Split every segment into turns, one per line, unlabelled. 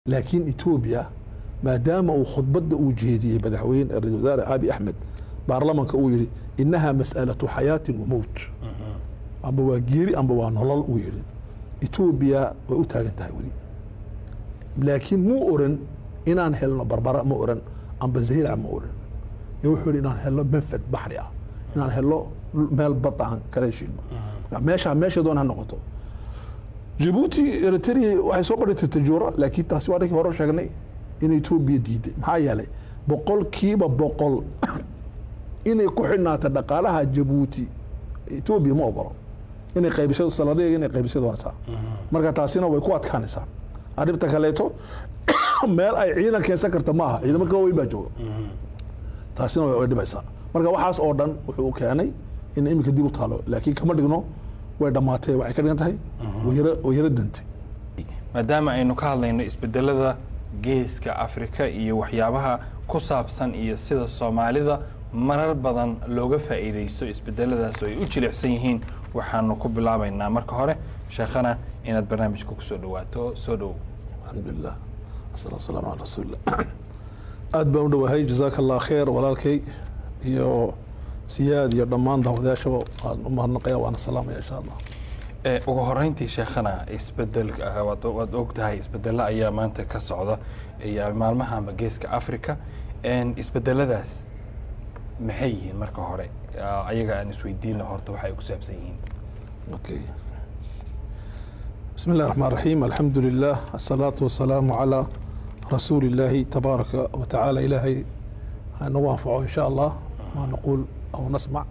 laakiin etoobiya maadaama uu khudbadda uu jeediyey madaxweyne ra-isul wasaare abi axmed baarlamanka uu yidhi inaha mas'alatu xayaatin wa mowt amba waa geeri amba waa nolol uu yidhi etoobiya way u taagan tahay weli laakiin muu oran inaan helno barbara ma oran amba zahirac ma oran ee wuxuu yidhi inaan helno manfad baxri ah inaan helno meel bad aan kala heshiino meeshaa meesha doon ha noqoto jabuuti eritrea waxay soo badhintay tajuura laakiin taasi waa dhankii hore sheegnay in etoobiya diiday maxaa yeelay boqolkiiba boqol inay ku xidhnaata dhaqaalaha jabuuti etoobiya ma ogolo inay qaybisay saladeega inay qaybisay doonaysaa marka taasina way ku adkaanaysaa arrinta kaleeto meel ay ciidan keensan karta ma aha ciidamo ka weyn baa jooga taasina way dhibaysaa marka waxaas oo dhan wuxuu keenay in iminka dib u taalo laakiin kama dhigno way dhammaatay waxay ka dhigan tahay way yaro dantay
maadaama aynu ka hadlayno isbedelada geeska afrika iyo waxyaabaha ku saabsan iyo sida soomaalida marar badan looga faa'iidaysto isbedeladaas oo ay u jilicsan yihiin waxaanu ku bilaabaynaa marka hore sheekhana inaad barnaamijka kusoo dhawaato soo dhowow
alxamdulilah asalaatu wasalaamu calaa rasuulillah aad baan u dhowahay jazaaka allah kheer walaalkay iyo siyaad iyo dhammaan daawadayaashaba waan u mahadnaqaya waana salaamaya insha allah
ugu horeyntii sheekhana isbedel waad og tahay isbedelo ayaa maanta ka socda maalmahanba geeska africa isbedeladaas maxay yihiin marka hore ayaga aan isweydiina horta waxay ku saabsan yihiin
okay bismi اllahi الرحمن الرحيم الحمد لله الصلاة والسلام على رسول الله تبارك وتعالى إلهي nagu anfaco in sha allah ma naquul aw nasmac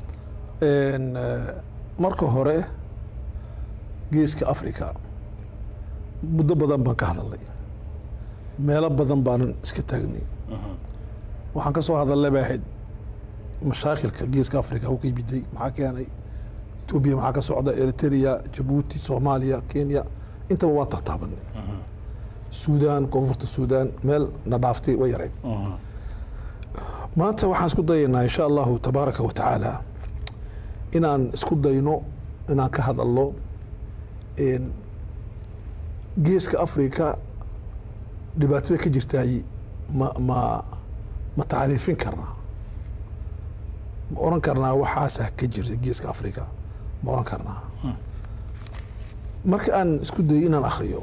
marka hore geeska africa muddo badan baan ka hadalnay meelo badan baanan iska taagnay waxaan ka soo hadalnay bay ahayd mashaakilka geeska africa u ka yimiday maxaa keenay etoobiya maxaa ka socda eritrea jabuuti soomaaliya kenya intaba waan tahtaabanay suudaan koonfurta suudaan meel na dhaaftay way yarayd maanta waxaan isku dayaynaa insha allahu tabaaraka wa tacaala inaan isku dayno inaan ka hadalno geeska africa dhibaatada ka jirtaay ma ma ma tacriifin karnaa ma oran karnaa waxaasaa ka jirta geeska africa ma oran karnaa marka aan isku dayo inaan akriyo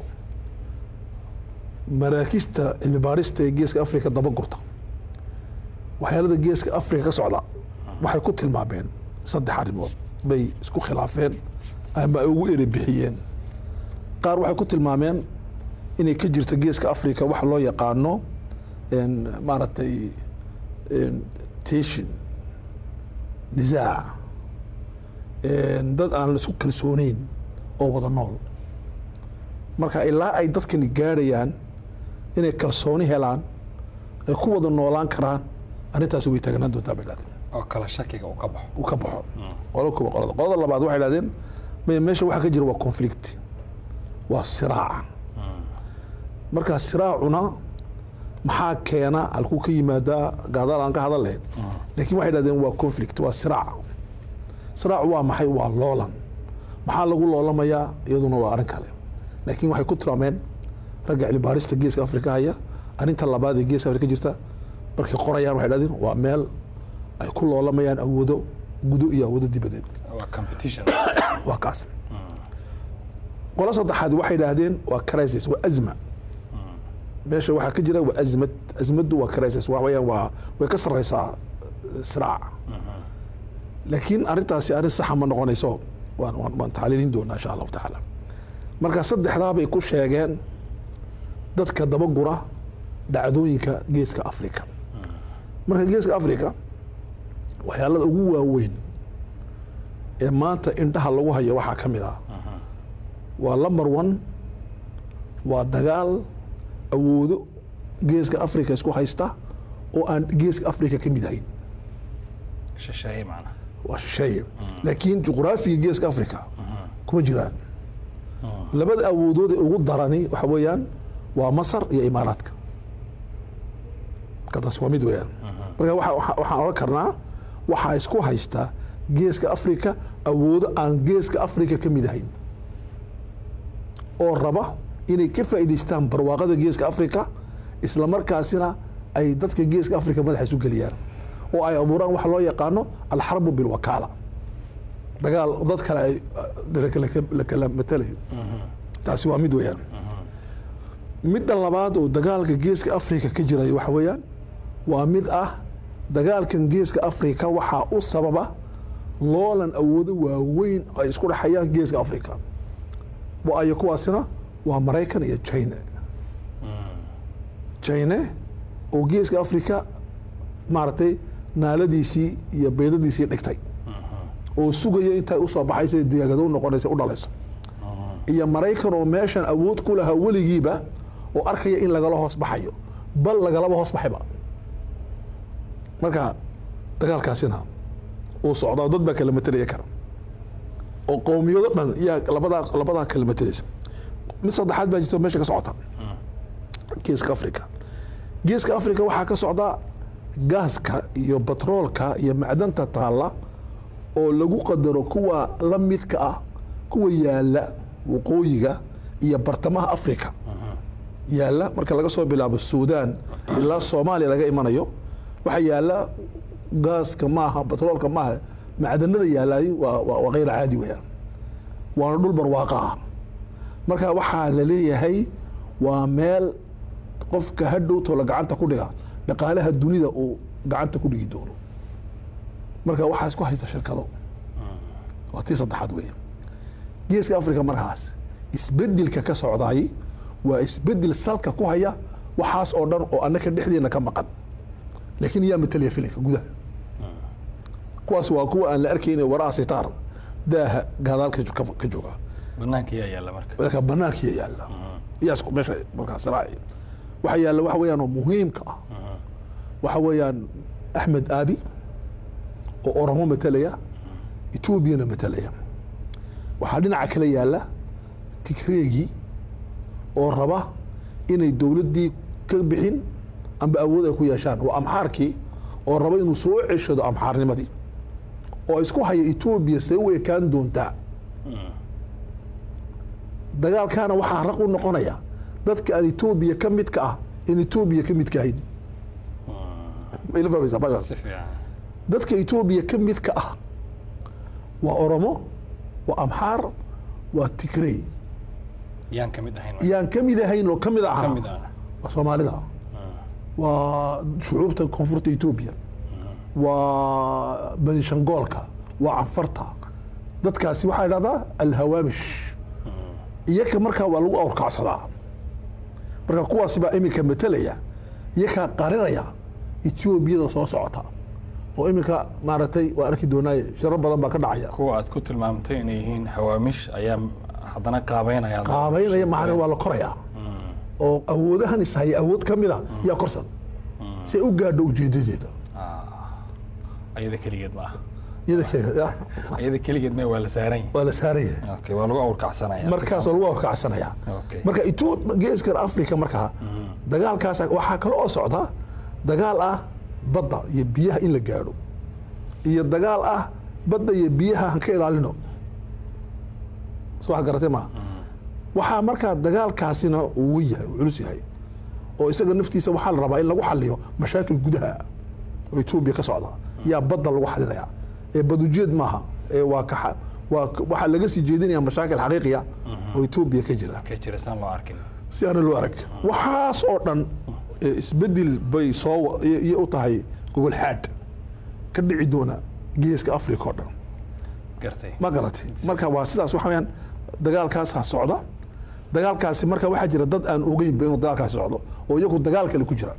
maraakista cilmi baarista ee geeska africa daba gurta waxyaalada geeska africa ka socda waxay ku tilmaameen saddex arrimood bay isku khilaafeen ama ay ugu eri bixiyeen qaar waxay ku tilmaameen inay ka jirto geeska africa waxa loo yaqaano maaragtay teshin nisaac dad aan isku kalsooneyn oo wada nool marka ilaa ay dadkani gaadhayaan inay kalsooni helaan ay ku wada noolaan karaan arrintaasi way taagnaan doontaa bay dhahdeen
oo kala shakiga uu ka baxo
uu ka baxo qolo kuwa qolada qolada labaad waxay dhahdeen maya meesha waxaa ka jira waa conflict waa siraaca markaa siraacuna maxaa keena halkuu ka yimaadaa gaadaal aan ka hadal lahayn laakiin waxay dhahdeen waa conflict waa siraac siraacu waa maxay waa loolan maxaa lagu loolamayaa iyaduna waa arrin kale laakiin waxay ku tilmaameen ragga cilmibaarista geeska afrika haya arrinta labaad ee geeska afrika jirta markay qorayaan waxay dhahdeen waa meel ay ku loolamayaan awoodo gudo iyo awoodo dibadeed
waa competition
waa kaas qolo saddexaad waxay dhahdeen waa crisis waa azma meesha waxaa ka jira waa azmad azmaddu waa crisis waa wayaan waa way ka sarreysaa siraac laakiin arrintaasi arrin saxa ma noqonayso waan waan waan tacliilin doonaa insha allahu tacaala marka saddexdaa bay ku sheegeen dadka dabagura dhacdooyinka geeska africa marka geeska africa waxyaalada ugu waaweyn ee maanta indhaha lagu hayo waxaa ka mid ah waa lumber one waa dagaal awoodo geeska africa isku haysta oo aan geeska africa ka mid ahayn
shisheeye macnaha
waa shisheeye laakiin juqraafiga geeska africa kuma jiraan labada awoodood ee ugu darani waxa weeyaan waa masar iyo imaaraadka marka taas waa mid weeyaan marka waxaan odhan karnaa waxaa isku haysta geeska africa awoodo aan geeska africa ka mid ahayn oo raba inay ka faa'iidaystaan barwaaqada geeska afrika isla markaasina ay dadka geeska afrika madaxa isu geliyaan oo ay abuuraan waxa loo yaqaano alxarbu bilwakaala dagaal dad kale ay la kala matalayo taasi waa mid weeyaan midda labaad oo dagaalka geeska afrika ka jiraya waxa weeyaan waa mid ah dagaalkan geeska afrika waxaa u sababa loolan awoodo waaweyn ay isku dhexayaan geeska afrika waayo kuwaasina waa maraykan iyo china china oo geeska afrika maaragtay naaladiisii iyo beydadiisii dhigtay oo sugaya intay usoo baxaysa diyaagado noqonaysa u dhalayso iyo maraykan oo meeshan awood ku lahaa weligiiba oo arkaya in lagala hoos baxayo bal lagalaba hoos baxayba marka dagaalkaasina uu socdaa dad baa kala matelaya kara oo qowmiyado dhan yaa labadaa labadaa kala matelaysa mid saddexaad baa jirta meesha ka socota geeska africa geeska africa waxaa ka socda gaaska iyo batroolka iyo macdanta taalla oo lagu qadaro kuwa la midka ah kuwa yaala waqooyiga iyo bartamaha africa yaala marka laga soo bilaabo suudaan ilaa soomaaliya laga imanayo waxaa yaala gaaska maaha batroolka maaha macdanada yaalaay waa waa hayr caadi weyaan waana dhul barwaaqa ah marka waxaa la leeyahay waa meel qofka hadhowtoola gacanta ku dhiga dhaqaalaha dunida uu gacanta ku dhigi doono marka waxaa isku haysta shirkado waa tii saddexaad weya geeska africa markaas isbedelka ka socdaay waa isbedel salka ku haya waxaas oo dhan oo annaka dhexdeena ka maqan laakiin yaa matalaya filinka gudaha kuwaas waa kuwa aan la arkayna waraa sitaar daaha gadaalka ka jooga
banaanka yaa yaalla marka
marka banaankiya yaalla iyaas meesha markaas raaci waxa yaalla waxa weeyaan oo muhiimka ah waxa weeyaan axmed aabi oo oromo matalaya etoobiyana matalaya waxaa dhinaca kale yaalla tigreegii oo raba inay dowladdii ka bixin amba awood ay ku yeeshaan waa amxaarkii oo raba inuu soo ceshado amxaarnimadii oo isku haya etoobiya see u ekaan doontaa dagaalkaana waxaa raq u noqonaya dadka aan etoobiya ka midka ah in etoobiya ka midka ahayn ila fahmaysaa meeshaas
si fiican
dadka etoobiya ka midka ah waa oromo waa amxaar waa tigrey
yaan ka mid ahayn
yaan ka mid ahayn oo ka mid
ka
ahaa
mid ah
waa soomaalida waa shucuubta koonfurta etoobiya waa benishangoolka waa canfarta dadkaasi waxaa idhahdaa alhawaamish iyaka markaa waa lagu awrkacsadaa marka kuwaasi baa iminka matelaya iyakaa qarinaya etoobiyada soo socota oo iminka maaragtay waa arki doonaaye shiro badan baa ka dhacaya
kuwa aad ku tilmaamtay inay yihiin hawaamish ayaa haddana qaabeynaya
qaabaynaya macna waa la korayaa oo awoodahan ishaya awood ka mid a yaa korsan si ay u gaadho ujeedadeeda
ayada keligeed ma aha
iyada ke-
ayada keligeed ma waa la saaran yahay
waa la saaran yahay
okay waa lagu awrkacsanaya
markaasoo lagu awrkacsanaya
Okay.
marka Ethiop- geeskan africa markaa dagaalkaas waxaa kale oo socda dagaal ah badda iyo biyaha in la gaadho iyo dagaal ah badda iyo biyaha han ka ilaalino soo wax garatay maa waxaa markaa dagaalkaasina uu wen yahay uu culus yahay oo isaga naftiisa waxaa la rabaa in lagu xaliyo mashaakil gudaha oo etoobiya ka socda yaa badda lagu xalinaya ee badujeed maaha ee waa ka waa waxaa laga sii jeedinaya mashaakil xaqiiqiya oo etoobiya ka jira
ka jira saan loo arkin
si aana loo arag waxaas oo dhan ee isbedel bay soo iyo u tahay gogol xaad ka dhici doona geeska africa oo dhan
gartay
ma garatay marka waa sidaas waxa weyaan dagaalkaasa socda dagaalkaasi marka waxaa jira dad aan ogeynba inuu dagaalkaasi socdo oo iyagu dagaal kale ku jira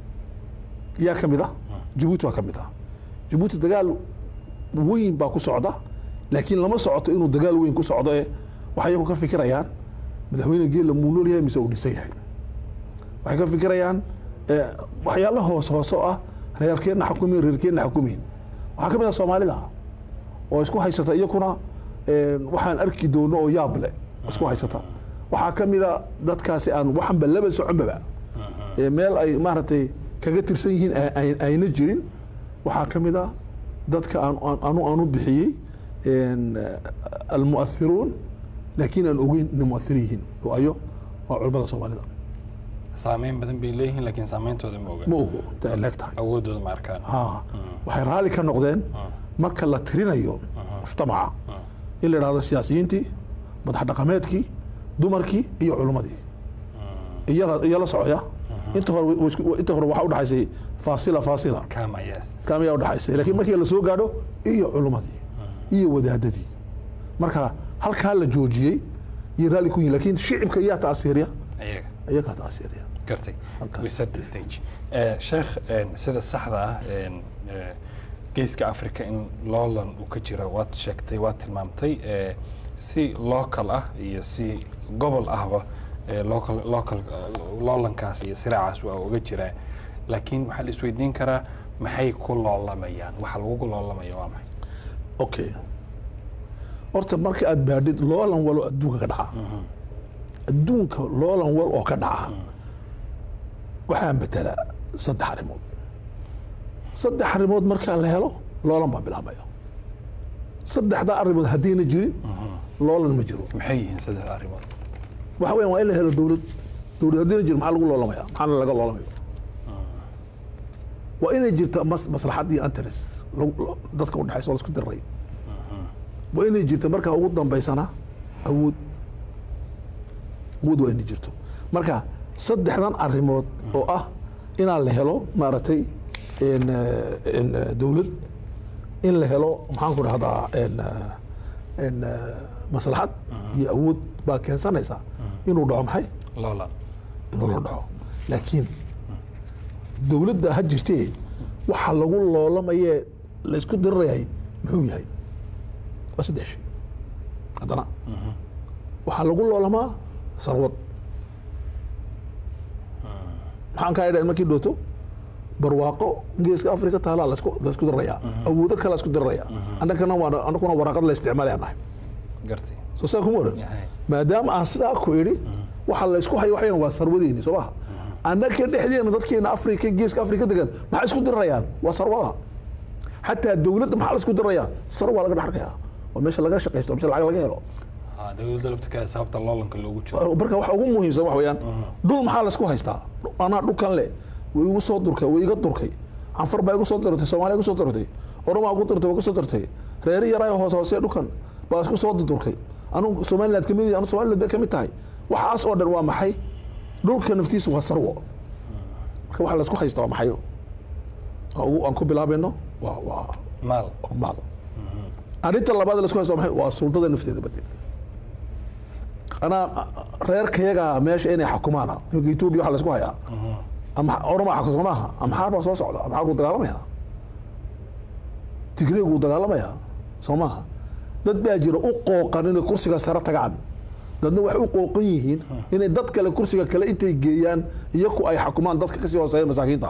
yaa ka mid ah jabuuti waa ka mid ah jabuuti dagaal weyn baa ku socda laakiin lama socoto inuu dagaal weyn ku socdo ee waxay iyagu ka fikirayaan madaxweyne geela muu nool yahay mise uu dhisan yahay waxay ka fikirayaan eh, waxyaalo hoos hoose oo ah reerkeenna xukumin reerkeenna xukumin waxaa ka mid ah soomaalida oo isku haysata iyakuna eh, waxaan arki doono oo yaab leh isku haysata waxaa ka mid a dadkaasi aan waxanba laba soconbaba ee meel ay maaragtay kaga tirsan yihiin a- ay- ayna jirin waxaa ka mid a dadka aan aan- anu aanu bixiyey en, almu'athiruun laakiin aan ogeyn inay mu'athir yihiin oo ayo waa culimmada soomaalida
saameyn badan bay leeyihiin laakiin saameyntooda ma oga
ma ogo inta ay leeg tahay
awoodooda ma arkaan
ha waxay raalli ka noqdeen marka la tirinayo mujtamaca in la idhahdo siyaasiyiintii madax dhaqameedkii dumarkii iyo culimmadii iyo la- iyo la socya inta hore way isku- inta hore waxaa udhaxaysay faasila faasila
kama yes
kaamiyaa udhaxaysay laakiin markii la soo gaadho iyo culimmadii iyo wadaadadii marka halkaa la joojiyey iyo raalli ku yihin laakiin shicibka iyaa taasiiriya
ayaga
iyagaa taasiiriya
gartay
Halkaas.
we set the stage Eh, sheekh eh, sida saxda ah eh, eh, geeska africa in loolan uu ka jira waad sheegtay waad tilmaamtay eh, si local ah iyo si gobol ahba eh, local local eh, loolankaas iyo siraacaas waa uga jiraa laakiin waxaa la isweydiin karaa maxay ku loolamayaan waxa lagu loolamaya waa maxay
okay horta marka aad baadhid loolan walo adduunka ka dhaca adduunka loolan wal oo ka dhaca waxaa matala saddex arrimood saddex arrimood marka la helo loolan baa bilaabmaya saddexdaa arrimood haddayna jirin loolan ma jiro
maxay yihiin saddex arrimood
waxa weyan waa in la helo dowlad dowlad haddayna jirin maxaa lagu loolamaya maxaana laga loolamayo waa inay jirta mas maslaxad iyo interes lagu- dadka udhexaysa oo la isku diray waa inay jirta markaa ugu dambaysana awood awood waa inay jirto marka saddexdan arrimood oo ah inaan la helo maaragtay en, eh, en, eh, dowlad in la helo maxaan ku dhahdaa en, eh, en, eh, maslaxad iyo awood baa keensanaysa inuu dhaco maxay
loolan
inuu la dhaco laakiin dowladda ha jirtee waxa lagu loolamayee la isku dirirayay muxuu yahay waa saddex shay haddana waxaa lagu loolamaa sarwad maxaan kaa idhahay markii dhooto barwaaqo geeska afrika taalaa lasku laisku dirirayaa awoodo kale isku diriraya annagana waa annaguna waraaqad la isticmaalaya nahay
gartay
soo saa kuma oran
Yahay.
maadaama aan sidaa ku idhi waxa la isku hayo waxayan waa sarwadeeni soo maha annaga dhexdeena dadkeena afrika geeska afrika degan maxay isku dirirayaan waa sarwada xataa dowladda maxaa la isku dirirayaa sarwa laga dhex arkayaa waa meesha laga shaqaysto meesha lacag laga helo
Ah, dowladda laftirkeeda sababta loolanka loogu jiro
marka waxa ugu muhiimsan wax weeyaan dhul maxaa la isku haystaa anaa dhulkan le way igu soo durkay way iga durkay canfar baa igu soo dirtay soomaaliya igu soo dirtay oromaa igu dirtay way igu soo dirtay reeri yaraa hoos hoose dhulkan baa isku soo durkay anugu somaliland kamid yahay anu somaliland bay kamid tahay waxaas oo dhan waa maxay dhulka naftiisu waa sarwo marka waxa la isku haystaa waa maxay Waa ugu- aan ku bilaabayno waa waa
maal
waa maal arrinta labaad la isku haysto waa maxay waa sultada nafteeda bade anaa reerkayaga meesha inay xukumaana iminka etoobiya waxa la isku hayaa ama oroma xakuso maaha amxaar baa soo socda amxaar kuu dagaalamaya tigreeg wuu dagaalamaya soo maaha dad baa jira u qooqan inay kursiga sare tagaan dadna waxay u qooqan yihiin inay dad kale kursiga kale intay geeyaan iyaku ay xukumaan dadka kasii hooseeya masaakiinta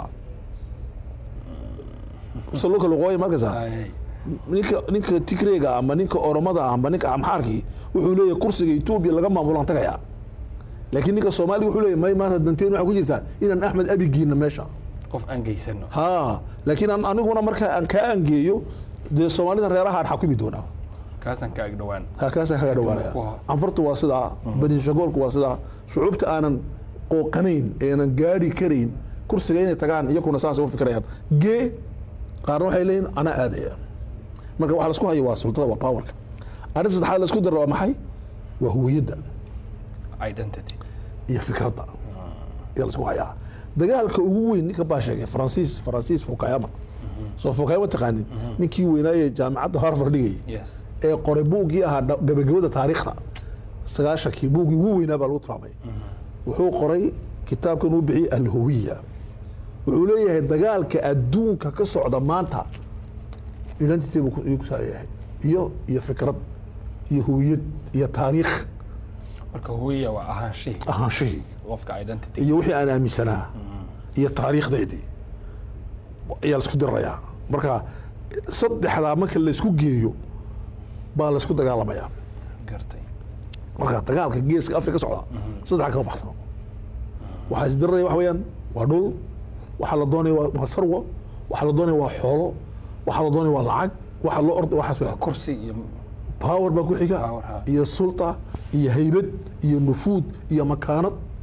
salo kala qooya markasa
Ay,
ninka ninka tigreega ama ninka oromada ama ninka amxaarkii wuxuu leeyahay kursiga etoobiya laga maamulaan tagayaa laakiin ninka soomaaliga wuxuu leeyahay may maanta danteen waxaa ku jirtaa inaan axmed abi geeyno meesha
qof aan geysano
ha laakiin aan aniguna marka aan kaa angeeyo dee soomaalida reerahaan xakumi doonaa
kaasaan ka ag dhowaan
ha kaasaan kaga dhawaanaya
Kuwa-
canfurtu waa sidaa banishagoolku waa sidaa shucuubta aanan qooqanayn aanan gaadhi karayn kursiga inay tagaan iyakuna saasay u fikirayaan gee qaarna waxay leeyihin anaa aadaya marka waxa laisku hayo waa sultada waa powerka arrinta saddexaad laisku dara waa maxay waa huwiyadda
identity
iyo fikradda ayaa laisku hayaa dagaalka ugu weyn ninka baa sheegay faransiis faransiis fukayama soo fukayama taqaanin ninkii weynaaye jaamicadda harvard dhigayay
yes
ee qoray buuggii ahaa dha- gabagabada taariikhda sagaashankii buuggii ugu weynaa baa lagu tilmaamay wuxuu qoray kitaabkan uu bixiyey alhuwiya wuxuu leeyahay dagaalka adduunka ka socda maanta identity buu ku- ayuu ku saayahay iyo iyo fikrad iyo huwiyad iyo taariikh
marka huwiya waa ahaanshihii
ahaanshihii
qofka identity
iyo wixii aan aaminsanaa iyo taariikhdeedii ayaa laisku dirirayaa marka saddexdaa marka laysku geeyo baa laysku dagaalamayaa
gartay
marka dagaalka geeska afrika socda saddex kama baxsano waxaa isdiriraya waxa weeyaan waa dhul waxaa la doonaya waa waa sarwo waxaa la doonaya waa xoolo waxaa la doonaya waa lacag waxaa loo orda waxaas weeyaan
kursi iyo
power baa ku xiga
Power, ha.
iyo sulta iyo haybad iyo nufuud iyo makaanad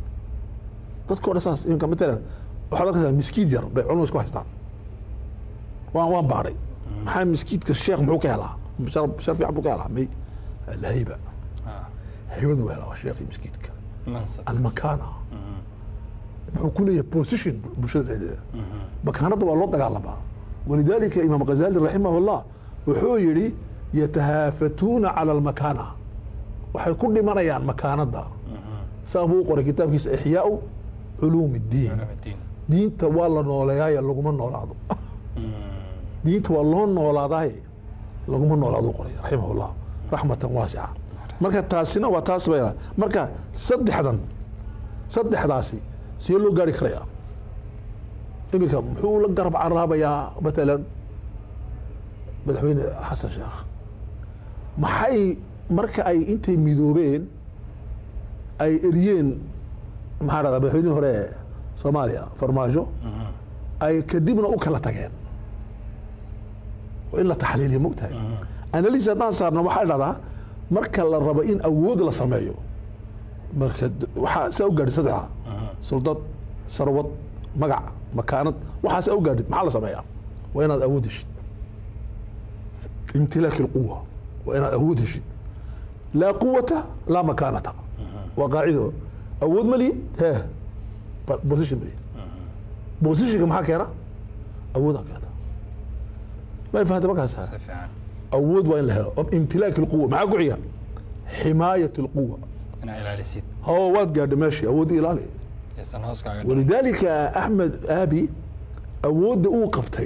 dadka o dhan saas iminka matalan waxaad arkaysaa miskiid yar bay culumada isku haystaan waan waan baadhay maxaa miskiidka sheekh muxuu ka helaa shar shar fiican buu ka helaa may alhayba
Ah,
haybad buu helaa waa sheekhii miskiidka
mansab
almakaana muxuu ku leeyahay position bulshada dhexdeeda makaanada waa loo dagaalamaa walidaalika imaam ghazali raximahullah wuxuu yidhi yatahaafatuuna cala almakaana waxay ku dhimanayaan makaanada saa buu u qoray kitaabkiisa ixyaau culuum iddiin
Ulumuddin.
diinta waa la nooleeyaaye laguma noolaado diinta waa loo noolaadaaye laguma noolaado qoray raximahullah raxmatan waasica marka taasina waa taas bay marka saddexdan saddexdaasi see loo gaari karayaa iminka muxuu la garab caraabayaa matalan madaxweyne xasan sheekh maxay marka ay intay midoobeen ay eriyeen maxaa dhahdaa madaxweynihii hore ee soomaaliya farmaajo ay kadibna u kala tageen waa in la taxliiliya mogtahay analysis haddaan saarno waxaa dhahdaa marka la rabo in awood la sameeyo marka d- waxaa saa u gaadhid saddexa suldad sarwad magac makaanad waxaa saa u gaadhid maxaa la sameeyaa waa inaad awood heshid imtilaaki lquwa waa inaad awood heshid laa quwata laa makaanata waa qaacido awood ma lihid he ba- position ma lihid positionka maxaa keena awoodaa keena ma fahanta markaas
si fiican
awood waa in la helo imtilaaki lquwa maxaa ku xiga ximaayat lquwa
inaa ilaalisid
hawa waad gaadha meeshii awoodda ilaali
aysan hoos kaaga dhicin.
walidaalika axmed aabi awoodda uu qabtay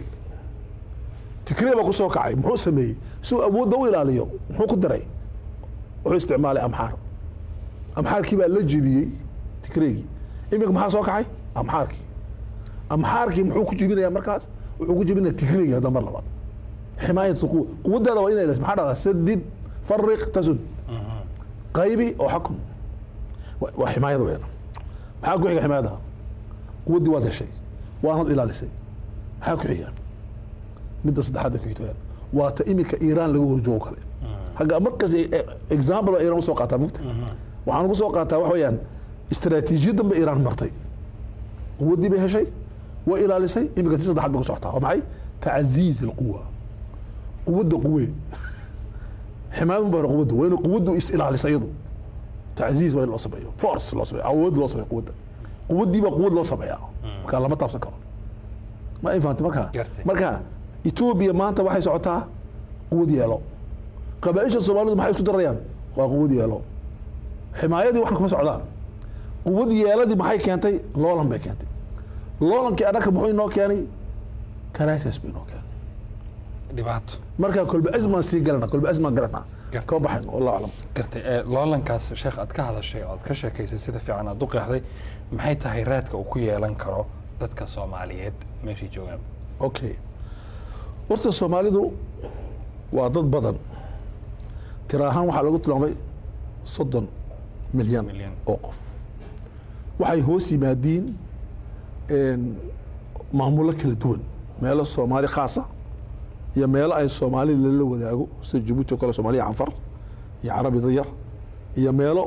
tikree baa ku soo kacay muxuu sameeyey si uu awoodda u ilaaliyo muxuu ku daray wuxuu isticmaalay amxaar amxaarkii baa la jebiyey tikreegii iminka maxaa soo kacay amxaarkii amxaarkii muxuu ku jebinayaa markaas wuxuu ku jebinaya tikreegii hadda mar labaad ximaayat quwa quwaddaada waa inay ilaaliso maxaa dhahdaa sadid fariq tasud qaybi oo xakun Wa- waa ximaayada weyn maxaa ku xiga ximaayada quwaddii waad heshay waanad ilaalisay maxaa ku xiga midda saddexaad ku xigta waa ta iminka iiraan laga horjoogo kale hagga markas example baa iiraan usoo qaataa mugta waxaan ugu soo qaataa wax weeyaan istaraatiijiyadan ba iiraan martay quwaddii bay heshay way ilaalisay iminka ti saddexaad bay ku socotaa waa maxay tacaziiz alquwa quwadda quwe ximaayad baa quwadda waa inay quwaddu is ilaalisa iyadu تعزيز وين لو سميو فورس لو سميو عود لو سميو قوة قوة دي بقى قوة لو سميو marka lama taabsan karo ma ay fahamtay marka
Gartay.
marka Ethiopia maanta waxay socotaa quwad yeelo qabaa'isha Soomaalidu maxay isku darayaan waa quwad yeelo ximaayadii waxan kuma socdaan quwad yeeladii maxay keentay loolan bay keentay loolankii adhaka muxuu inoo keenay crisis buu inoo keenay
dhibaato
marka kolba azmaan sii galana kolba azmaan galana
Gartay.
kama baxayno wallahu aclam
gartay ee loolankaas sheekh aad ka hadashay oo aad ka sheekaysay sida fiican aad u qeexday maxay tahay raadka uu ku yeelan karo dadka soomaaliyeed meeshay joogaan
okay horta soomaalidu waa dad badan tira ahaan waxaa lagu tilmaamay soddon milyan
Milyan.
oo qof waxay hoos yimaadiin een, maamulo kala duwan meelo soomaali khaasa iyo meelo ay soomaali lala wadaago sida jabuuti oo kale soomaaliya canfar iyo carabi dayar iyo meelo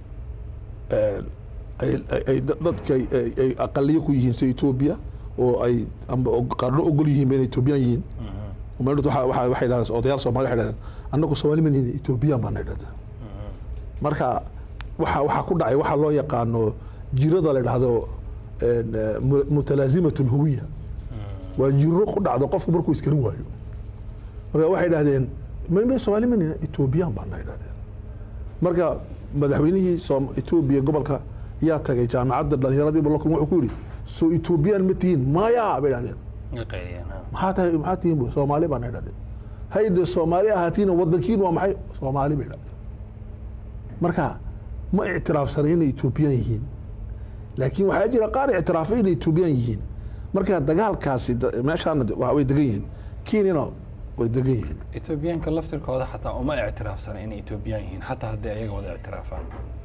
een, ay- ay- ay dad- dadka ay- ay- ay aqaliyo ku yihiin sida etoobiya oo ay amba og- qaarno ogol yihiin inay etoobiyaan yihiin umeedhad waxa waxa- waxay dhahdeen odayaal soomaali waxay dhahdeen annagu soomaali ma nihin etoobiyaan baana dhahdeen marka waxa waxaa ku dhacay waxaa loo yaqaano jirada la dhahdo een, eh, mu- mutalaazimat lhuwiya waa jiro ku dhacdo qofku markuu iskarin waayo marka waxay dhahdeen ma ma soomaali ma nihin etoobiyaan baana dhahdeen marka madaxweynihii Soom- etoobiya gobolka yaa tagay jaamacadda dhalinyaradii balokun wuxuu ku yidhi soo etoobiyaan ma tihiin maya bay dhahdeen maxaa tahay maxaa tihiin bu soomaali baan idhahdeen hayde soomaali ahaatiina wadankiin waa maxay soomaali bay idhahdeen marka ma ictiraafsanay inay etoobiyaan yihiin laakiin waxaa jira qaar ictiraafay inay etoobiyaan yihiin marka dagaalkaasi da- meeshaana de- waa- way degan yihiin kenyana way degan yihiin
etoobiyaanka laftirkooda xataa uma ictiraafsana inay etoobiyaan yihiin xataa haddii ayaga wada ictiraafaan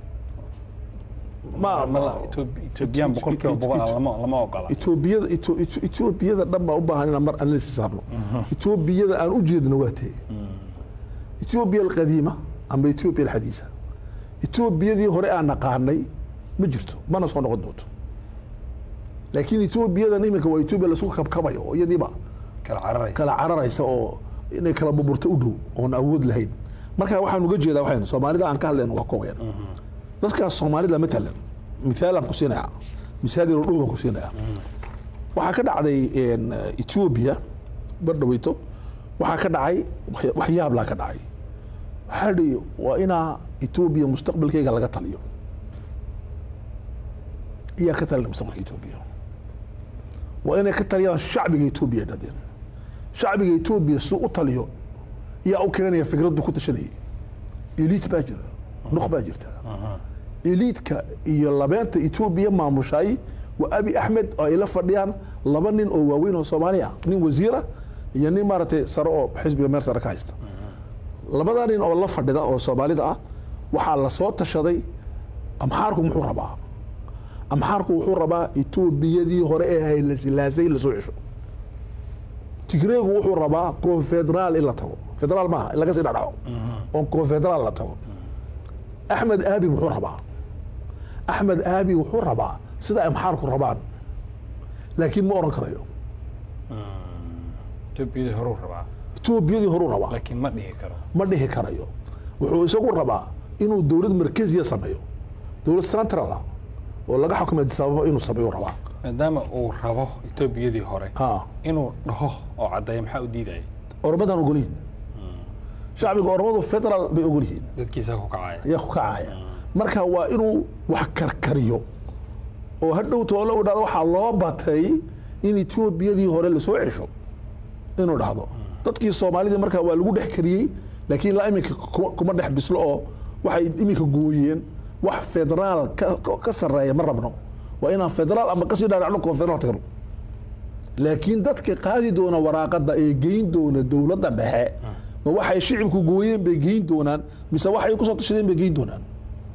ma
Ma la- Etoob- etoobiyaan boqolkiiba boqol ah lama lama ogola
etoobiyada Eto- Eto- etoobiyada dhan baa u baahan inaan mar analysis saarno etoobiyada aan u jeedno waa tee etoobiya alqadiima ama etoobiya alxadiisa etoobiyadii hore aan naqaanay ma jirto mana soo noqon doonto laakiin etoobiyadan iminka waa etoobiya laisku kabkabayo oo iyadiiba
kala cararaysa
kala cararaysa oo inay kala burburto u dhow oon awood lahayn marka waxaan uga jeedaa waxaynu soomaalida aan ka hadlayno waa koobayan dadkaas soomaalida matalan mithaal aan ku siinayaa misaal yaro dhow baan ku siinayaa waxaa ka dhacday een, etoobiya bardhaweyto waxaa ka dhacay wax- wax yaablaa ka dhacay waxaa la dhihi waa inaa etoobiya mustaqbalkeyga laga taliyo iyaa ka talina mustaqbalka etoobiya waa inay ka taliyaan shacbiga etoobiya ay dhahdeen shacbiga etoobiya si u taliyo yaa u keenaya fikraddu ku tashanayay eliit baa jira nuq baa jirta eliitka iyo labeenta etoobiya maamushay waa abi axmed oo ay la fadhiyaan laba nin oo waaweyn oo soomaali ah nin wasiira iyo nin maaragtay sare oo xisbiga meel sare ka haysta labadaa nin oo la fadhida oo soomaalida ah waxaa lasoo tashaday amxaarku muxuu rabaa amxaarku wuxuu rabaa etoobiyadii hore ee haylasilaasay lasoo cesho tigreegu wuxuu rabaa konfederaal in la tago federaal maaha in laga sii dhadhaco oo konfederaal la tago axmed aabi muxuu rabaa axmed aabi wuxuu rabaa sida amxaarku rabaan laakiin ma oran karayo
etoobiyadii horuu rabaa
etoobiyadii horuu rabaa
laakiin ma dhihi karo
ma dhihi karayo wuxuu isagu rabaa inuu dowlad markeziya sameeyo dowlad central ah oo laga xukumo Addis Ababa inuu sameeyo rabaa
maadaama uu rabo etoobiyadii hore
ah
inuu dhaho oo caddeeya maxaa u diidaya
oromadan ogolyihin shacbiga oromadu federal bay ogol yihiin
dadkiisaa ku kacaya
ayaa ku kacaya marka waa inuu wax karkariyo oo hadhow toole u dhahdo waxaa loo batay in etoobiyadii hore lasoo cesho inuu dhahdo dadkii soomaalidii markaa waa lagu dhex kariyey laakiin ilaa iminka kuma- kuma dhex bislo oo waxay iminka gooyeen wax federaal ka- ka- ka sarreeya ma rabno waa inaan federaal ama kasii dhaadhacno konfederaal tagno laakiin dadka qaadi doona waraaqada ee geyn doona dowladda dhexe ma waxay shicibku gooyeen bay geyn doonaan mise waxay kusoo tashadeen bay geyn doonaan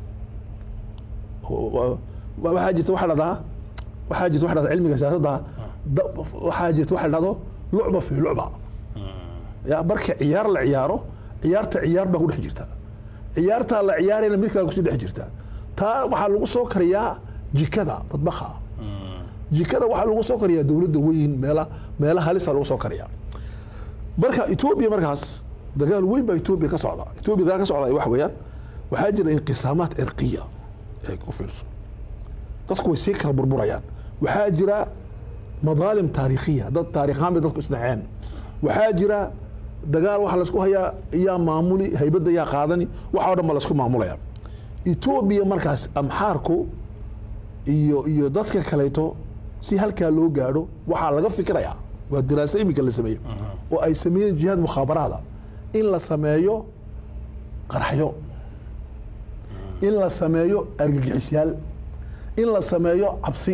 wa- wa- waxaa jirta waxa dhahdaa waxaa jirta waxa dhahdaa cilmiga siyaasadda da- waxaa jirta waxa dhahdo lucba fi lucba ya marka ciyaar la ciyaaro ciyaarta ciyaar baa ku dhex jirta ciyaartaa la ciyaarayna mid kale kusii dhex jirta taa waxaa lagu soo kariyaa jikada badbaha jikada waxaa lagu soo kariyaa dowladda weyn meela meela halisa lagu soo kariyaa marka etoobiya markaas dagaal weyn baa etoobiya ka socda etoobiya dagaal ka socda waxa weeyaan waxaa jira inqisaamaad cirqiya ay ku fiirso dadku way sii kala burburayaan waxaa jira madaalim taariikhiya dad taariikhaan bay dadku isdhaceen waxaa jira dagaal waxa laysku hayaa yaa maamuli haybadda yaa qaadani waxa o dhan ba laysku maamulaya etoobiya markaas amxaarku iyo iyo dadka kaleeto si halkaa loo gaadho waxaa laga fikirayaa waa diraaso iminka la sameeyey oo ay sameeyeen jihaad mukhaabaraada in la sameeyo qarxyo in la sameeyo argagixisyaal in la sameeyo cabsi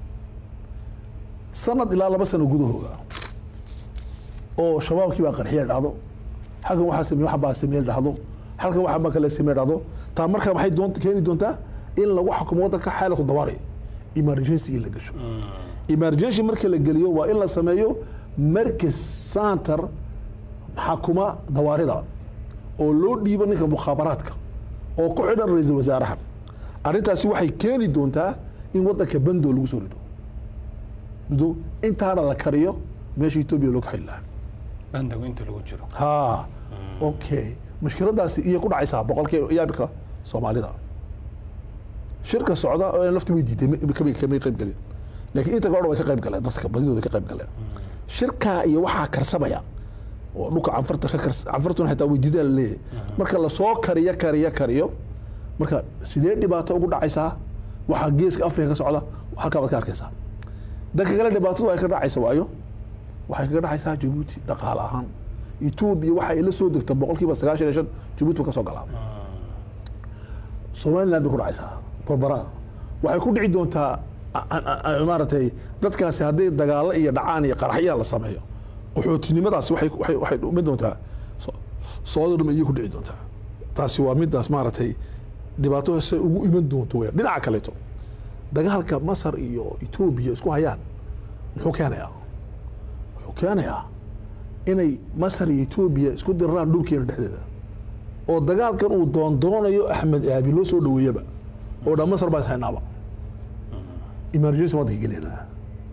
sanad ilaa laba sano gudahooda oo shabaabkii baa qarxiya dhahdo halkan waxaa sameeye waxa baa sameeye dhahdo halkan waxa baa kale sameeye dhahdo taa marka maxay doonta keeni doontaa in lagu xukumo waddanka xaalatu dawaari emergency in la gasho emergency marka la geliyo waa in la sameeyo markaz center xakuma dawaarida oo loo dhiibo ninka mukhaabaraadka oo ku xidhan ra-iisul wasaaraha arrintaasi waxay keeni doontaa in waddanka bando lagu soo rido rido intaana la kariyo meesha etoobiya loo kaxin lahaa
bandagu inta lagu jiro
ha okay mushkiladaasi iyo ku dhacaysaa boqolkiiba yaabika soomaalida shirka socda oo lafti way diiday ma- kamay kamay qayb galin laakiin inta kale way ka qayb galeen dadka badidooda ka qayb galeen shirkaa iyo waxaa karsamaya oo dhulka canfarta ka kars canfartuna xitaa way diidaa laleeyahay marka lasoo kariyo kariyo kariyo marka sidee dhibaato ugu dhacaysaa waxaa geeska afrika ka socda halkaa baad ka arkaysaa dhanka kale dhibaatadu ay ka dhacaysa waayo waxay kaga dhacaysaa jabuuti dhaqaale ahaan etoobiya waxa ay la soo degta boqolkiiba sagaashan iyo shan jabuuti ba ka soo galaa somaliland bay ku dhacaysaa barbara waxay ku dhici doontaa a- a- a- maaragtay dadkaasi hadday dagaalo iyo dhacaan iyo qaraxyaa la sameeyo qaxootinimadaasi waxay waxay waxay dhumin doontaa so- soodoo dham ayay ku dhici doontaa taasi waa midaas maaragtay dhibaato se ugu iman doonto weya dhinaca kaleeto dagaalka masar iyo etoobiya isku hayaan muxuu keenayaa wuxuu keenayaa inay masar iyo etoobiya isku diraraan dhulkeena dhexdeeda oo dagaalkan uu doondoonayo axmed aabi loo soo dhaweeyaba oo dhan masar baa is haynaaba emergency waddanka gelinaa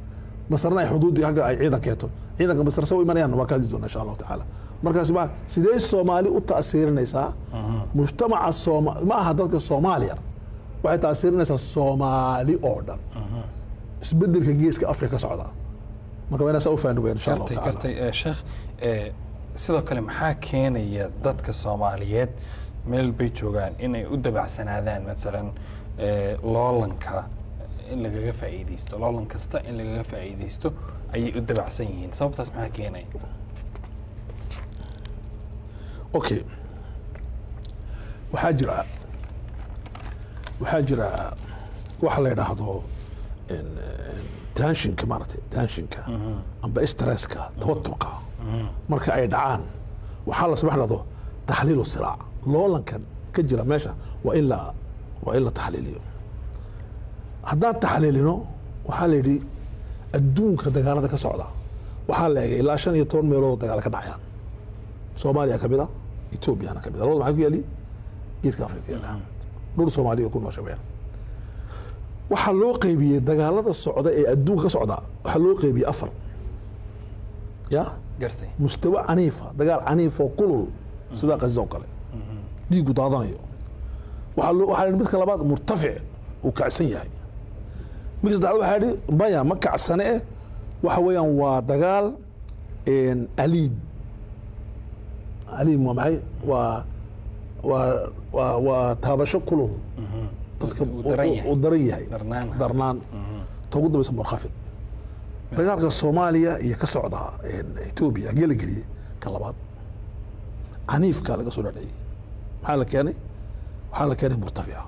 masarna ay xuduuddii hagga ay ciidan keento ciidanka masar se u imanayaan waa ka hadli doona insha allahu tacaala markaas ma sidee soomaali u ta'siirinaysaa mujtamaca sooma ma aha dadka soomaaliya waxay ta'siirinaysaa soomaali oo dhan isbedelka geeska afrika ka socda marka waa inaa saa u faani weyn insha allahu
gartay
tacaala
gartay Eh, sheekh eh, sidoo kale maxaa keenaya dadka soomaaliyeed meel bay joogaan inay u dabacsanaadaan maalan eh, loolanka in lagaga faa'iidaysto loolan kasta in lagaga faa'iidaysto ayay u dabacsan yihiin sababtaas maxaa keenaya
okay waxaa jira waxaa jira waxa la yidhaahdo en- en tanshinka maaragtay tanshinka amba stresska tawaturka marka ay dhacaan waxaa la samax dhahdo taxliilu siraac loolankan ka jira meesha waa in la waa in la taxliiliyo haddaan taxliilino waxaa la yidhi adduunka dagaalada ka socda waxaa la egay ilaa shan iyo toban meelood oo dagaal ka dhacayaan soomaaliya ka mid a etoobiyana ka mid a labada maxaa ku yaali geeska afrika ku yaala dhul soomaaliya ku noosha weyaan waxaa loo qeybiyey dagaalada socda ee adduunka ka socda waxaa loo qeybiyey afar ya
gartay
mustawa caniifa dagaal caniif oo kulul sida qaza oo kale dhiigu daadanayo waxaa loo waxaa la yidhi midka labaad murtafic uu kacsan yahay midka saddexaad waxaa yidhi maya ma kacsane eh waxa weeyaan waa dagaal en, aliim aliim waa maxay waa waa waa waa taabasho kulul dadka
Uu daran yahay.
uu daran yahay
Darnaan.
darnaan ta ugu dambaysa murkhafid dagaalka soomaaliya iyo ka socda en, etoobiya hagee la geliyey ka labaad caniifka laga soo dhadhiciyey maxaa la keenay waxaa la keenay murtafica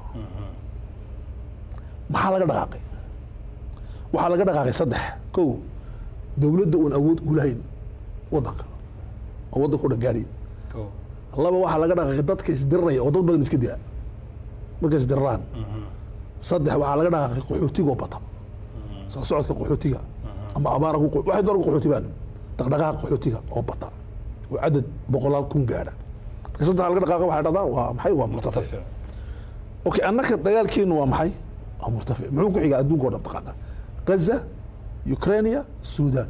maxaa laga dhaqaaqay waxaa laga dhaqaaqay saddex kow dowladda uun awood u lahayn wadanka oo wadanka u dhan gaadhay
Kow.
laba waxaa laga dhaqaaqay dadka isdiriraya oo dad badan iska dila markay isdiriraan saddex waxaa laga dhaqaaqay qaxootigoo bata soo socodka qaxootiga ama abaara ku waxay doona ku qaxootibaan dhaqdhaqaaqa qaxootiga oo bata oo cadad boqolaal kun gaadha marka saddex laga dhaqaaqa waxay dhahdaa waa maxay waa murtafic
Murtafic.
okay annaka dagaalkeenu waa maxay waa murtafic muxuu ku xigaa adduunka oo dhan taqaanaa gaza ukrainia sudan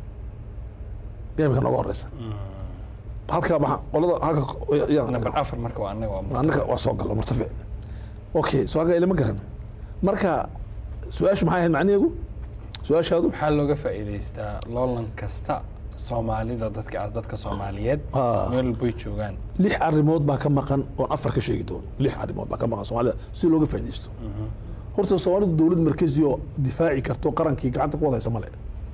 imika nooga horeysa halka maxaa qolada halka yaa-
number afar marka waa annaga waa murtafic.
annaka waa soo galo murtafic okay soo halka ilama garan marka su-aashu maxay ahayd macnaheegu su-aashaadu
maxaa looga faa'iidaystaa loolan kasta soomaalida dadka dadka soomaaliyeed
Ah.
meel bay joogaan
lix arrimood baa ka maqan oon afar ka sheegi doono lix arrimood baa ka maqan soomaalida si looga faaidaysto horta soomaalidu dowlad markezi oo difaaci karto qarankii gacanta ku wadaysa male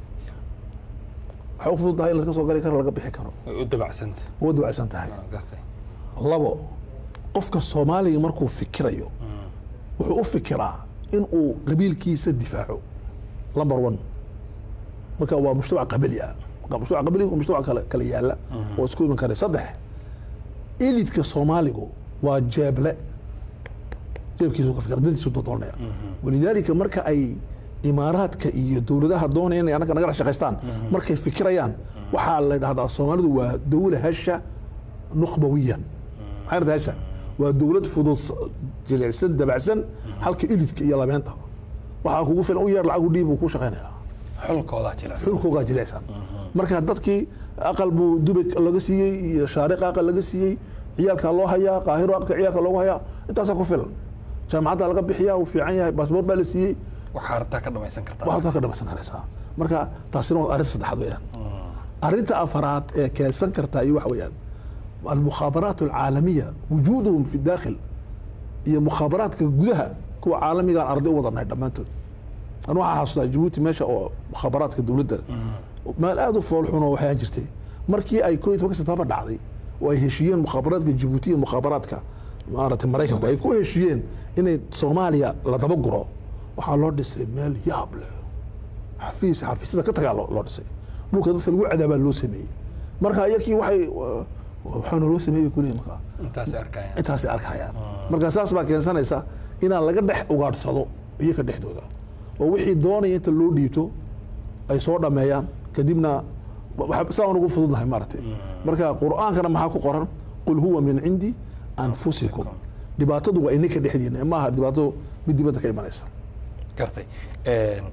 waxay u fudud tahay in laska soo gali karo laga bixi karo
way u dabacsanta
waa dawacsan tahay
Ah, gartay
labo qofka soomaaliga markuu fikirayo wuxuu u fikiraa in uu qabiilkiisa difaaco number one marka waa mujtamac qabali ah marka mujtamac qabali waa mujtamac kale kale yaala oo isku iman kara saddex elidka soomaaligu waa jeeble jeebkiisu ka fikira dadiisu dodoonaya walidaalika marka ay imaaraadka iyo dowladaha doonaya inay annaga naga dhex shaqaystaan markay fikirayaan waxaa la dhahdaa soomaalidu waa dawla hesha nukhbawiyan maxay dhahdaa hesha waa dowlad fudud jilicsan dabacsan halka elidka iyo labeenta waxaa kugu filan u yeer lacag u dhiib uu ku shaqaynayaa
xulkoodaa jira
xulkoogaa jilicsan marka dadkii aqal buu dubay laga siiyey iyo shaariqa aqal laga siiyey ciyaalkaa loo hayaa qaahiro aqalka ciyaalka loogu hayaa intaasaa ku filan jaamacadda laga bixiyaa uu fiican yahay baasboort baa la siiyey
waxaa rabtaa ka dhamaysan kartaa
waxaad ka dhamaysan karaysaa marka taasina waa arrinta saddexaad weeyaan arrinta afaraad ee keensan kartaa iyo waxa weeyaan almukhaabaraat alcaalamiya wujuuduhum fi daakhil iyo mukhaabaraadka gudaha kuwa caalamigaan arday u wadanay dhammaantood anu waxaa xasuustaa jabuuti meesha oo mukhaabaraadka dowladda meel aad u foolxun oo waxyaan jirtay markii ay koo iyo tobanka sebtembar dhacday oo ay heshiiyeen mukhaabaraadka jabuuti iyo mukhaabaraadka maaragtay maraykanku ay ku heshiiyeen inay soomaaliya la daba guro waxaa loo dhisay meel yaab leh xafiis xafiisyada ka tagaa loo loo dhisay dhulka dadka lagu cadaabaa loo sameeyey marka iyakii waxay waxaana loo sameeyey kuleeyahay markaa
intaasay arkayaan
intaasay arkayaan marka saas baa keensanaysa inaan laga dhex ugaadhsado iyaga dhexdooda oo wixii doonaya inta loo dhiibto ay soo dhameeyaan kadibna waxa- saa aan ugu fududnahay maaragtay marka qur'aankana maxaa ku qoran qul huwa min cindi anfusikum dhibaatadu waa ininka dhexdiina maaha dhibaato mid dibadda ka imanaysa
gartay Een,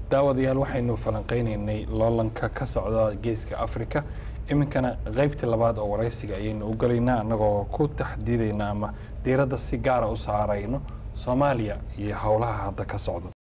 daawadayaal waxaynu falanqeynaynay loolanka ka socda geeska afrika iminkana qaybtii labaad oo waraysiga ayaynu u galaynaa annagoo ku taxdiidayna ama diiradda si gaara u saarayno soomaaliya iyo howlaha hadda ka socda